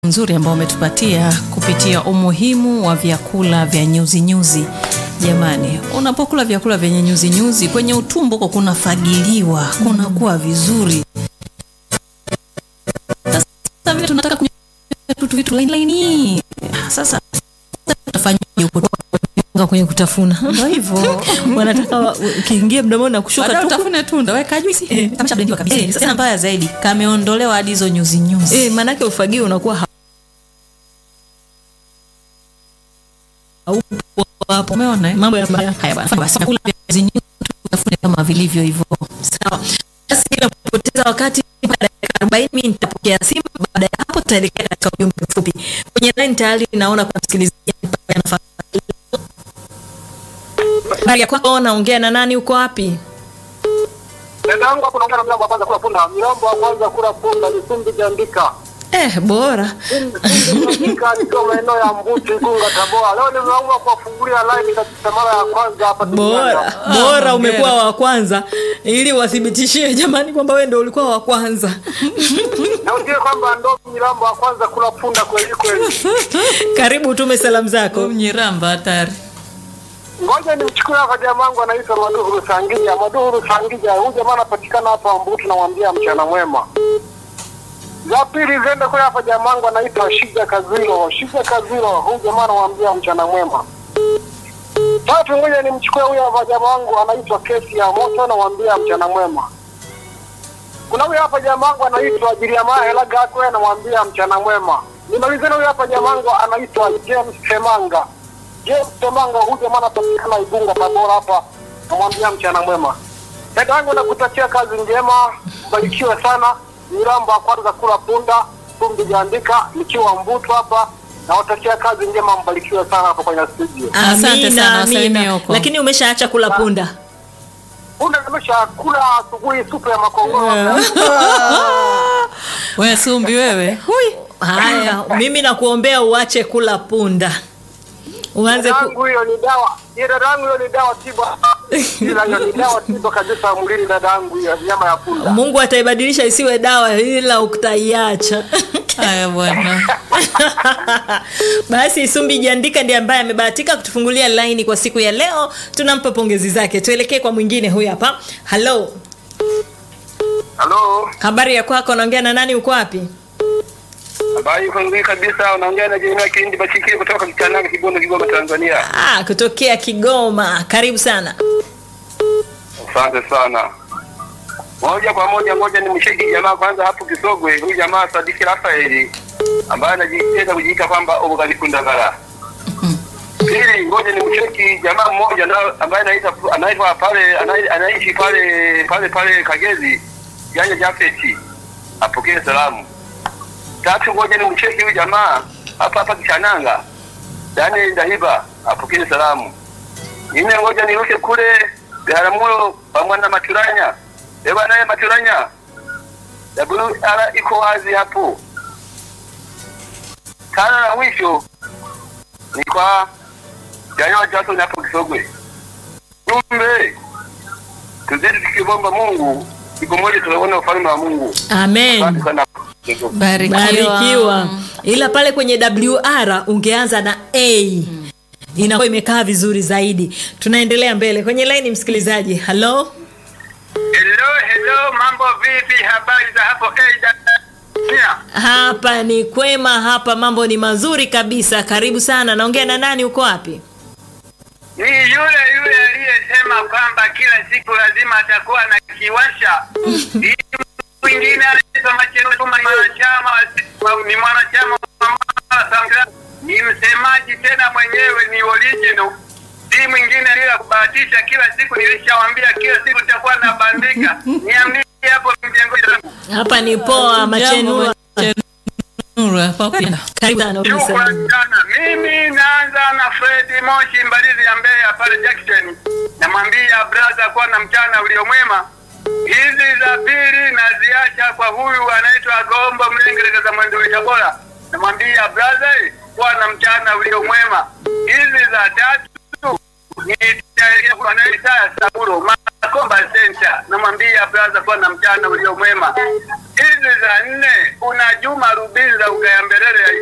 nzuri ambao umetupatia kupitia umuhimu wa vyakula vya nyuzi nyuzi. Jamani, unapokula vyakula vyenye nyuzi nyuzi kwenye utumbo huko kunafagiliwa, kunakuwa vizuri. Sasa vile tunataka kunywa vitu vitu laini laini. Sasa tutafanyaje huko? Nga kwenye kutafuna Ndio hivyo. wanataka wa- ukiingia mdomoni na kushuka Baadaye tu utafune tunda, weka juisi. Eh, kameshablendiwa kabisa. Eh, Sasa mbaya zaidi, kameondolewa hadi hizo nyuzi nyuzi. eh, maanake ufagio unakuwa ha- haupo hapo. Umeona eh? Mambo ya Haya bana, basi vyakula vya nyuzi nyuzi tutafune kama vilivyo hivyo. sawa. Basi bila kupoteza wakati, baada ya dakika arobaini mimi nitapokea simu. Baada ya hapo, tutaelekea katika ujumbe mfupi kwenye line. Tayari naona kuna msikilizaji ambaye anafahamu. Habari ya kwako, naongea na nani? Uko wapi? Dadangu hapo naongea na mlango wa kwanza kula punda. Milambo wa kwanza kula punda ni Sumbi Jandika. Eh, bora Sumbi Jandika nikiwa maeneo ya Mbuti Igunga Tabora. Leo nimeamua kuwafungulia line kabisa mara ya kwanza hapa bora duniani. bora, hongera. umekuwa wa kwanza ili wathibitishie jamani kwamba wewe ndio ulikuwa wa kwanza. Na ujue kwamba ndo Milambo wa kwanza kula punda kweli kweli. Karibu utume salamu zako. Mnyiramba hatari. Ngoja nimchukue hapa jamaa wangu anaitwa Maduhuru Sangija. Maduhuru Sangija, huyu jamaa anapatikana hapa Mbuti, namwambia mchana mwema. Za pili ziende kule hapa jamaa wangu anaitwa Shija Kaziro. Shija Kaziro, huyu jamaa anamwambia mchana mwema. Tatu, ngoja nimchukue huyu hapa jamaa wangu anaitwa Kesi ya Moto, namwambia mchana mwema. Kuna huyu hapa jamaa wangu anaitwa Jiriamaa Hela Gakwe, namwambia mchana mwema. Nimalize na huyu hapa jamaa wangu anaitwa James Semanga. James Semanga, huyu jamaa anapatikana Igunga Tabora hapa, namwambia mchana mwema. Dada yangu nakutakia kazi njema, mbarikiwe sana. Milambo wa kwanza kula punda, Sumbi Jandika, nikiwa Mbutu hapa, nawatakia kazi njema, mbarikiwe sana hapo kwenye studio. Asante Amina, sana, wasalimie amina. huko. Lakini umeshaacha kula punda. Punda nimesha kula asubuhi supu ya makongoro. Wewe Sumbi wewe. Hui. Haya, mimi nakuombea uache kula punda, uanze ku... Dadangu hiyo ni dawa. Hiyo dadangu hiyo ni dawa tiba. Ila hiyo ni dawa tiba kabisa mwilini dadangu hiyo nyama ya punda. Mungu ataibadilisha isiwe dawa, ila utaiacha. Haya bwana. Basi Sumbi Jandika ndiye ambaye amebahatika kutufungulia laini kwa siku ya leo, tunampa pongezi zake. Tuelekee kwa mwingine, huyu hapa. Halo, Halo. habari ya kwako? Naongea na nani? Uko wapi? Habari iko nzuri kabisa. Unaongea na Jeremia Kilindi Bachikiri kutoka Kitanaga, Kibondo, Kigoma, Tanzania. Ah, kutokea Kigoma. Karibu sana. Asante sana. Moja kwa moja, ngoja ni msheki jamaa kwanza hapo Kisogwe. Huyu jamaa Sadiki Rafaeli ambaye anajitenda kujiita kwamba ugalifundagara. Pili, ngoja ni msheki jamaa mmoja na ambaye anaita anaitwa pale anai- anaishi pale pale pale Kagezi, Janja Jafeti. Apokee salamu. Tatu, ngoja ni mcheki huyu jamaa hapa hapa Kishananga, Daniel Ndahiba apokee salamu. Nne, ngoja niruke kule Biharamulo pamoja na Maturanya. Eba naye Maturanya, WR iko wazi hapo. Tano na mwisho ni kwa Jayo Jackson hapo Kisogwe. Jumbe, tuzidi tukimwomba Mungu, siku moja tunaona ufalme wa Mungu. Amen. Asante sana. Barikiwa. Barikiwa. Ila pale kwenye WR ungeanza na A. Inakuwa imekaa vizuri zaidi. Tunaendelea mbele kwenye laini, msikilizaji. Halo, Hello, hello, mambo vipi? Habari za hapo Aida? Pia. hapa ni kwema, hapa mambo ni mazuri kabisa. Karibu sana. Naongea na nani? Uko wapi? Ni yule yule aliyesema kwamba kila siku lazima atakuwa na kiwasha. Hii mwingine anaitwa Macheno Juma, ni mwanachama wa- ni mwanachama wa Mama Samia. ni msemaji tena mwenyewe ni original. Si mwingine bila kubahatisha, kila siku nilishawambia, kila siku nitakuwa nabandika. Niambie hapo mjengoni. Hapa ni poa Machenua. Nuru hapa kwenda. Karibu sana. uliza. Shukrani sana. Mimi naanza na Fred Moshi Mbalizi ya Mbeya pale Jackson. Namwambia brother kuwa na mchana uliomwema. Hizi za pili naziacha kwa huyu anaitwa Gombo Mlengereza za Mwendo Tabora. Namwambia brother kuwa na mchana uliomwema. Hizi za tatu nitaelekea kwa anaitwa Saburo. Komba Center, namwambia brother, kuwa na mchana ulio mwema. Hizi za nne, una Juma Rubinza ukaya mbelele ya